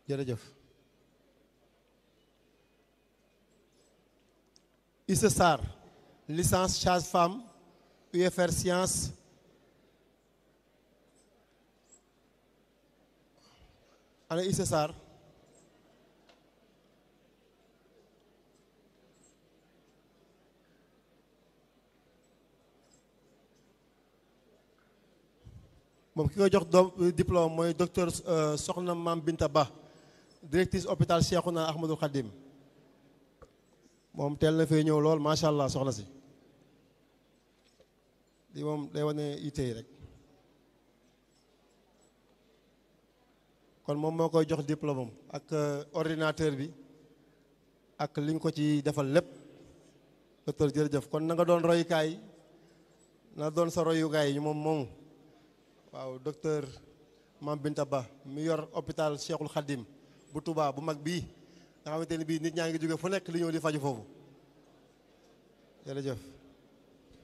jërëjëf Issa Sarr licence sage-femme UFR science ana Issa Sarr moom ki koy jox doom diplôme mooy docteur Soxna Mam Binta Ba directrice hôpital Cheikhouna Ahmadul Khadim moom teel na fee ñëw lool macha allah soxna si di moom day wane yitte yi rek kon moom moo koy jox diplôme am ak ordinateur bi ak li ñu ko ci defal lépp docteur jërëjëf kon na nga doon royukaay na doon sa royukaay yi moom moom waaw docteur Mam Binta Ba mi yor hôpital Cheikhul Khadim bu Touba bu mag bii nga xamante ni bii nit ñaa ngi jóge fu nekk li ñëw di faju foofu jërëjëf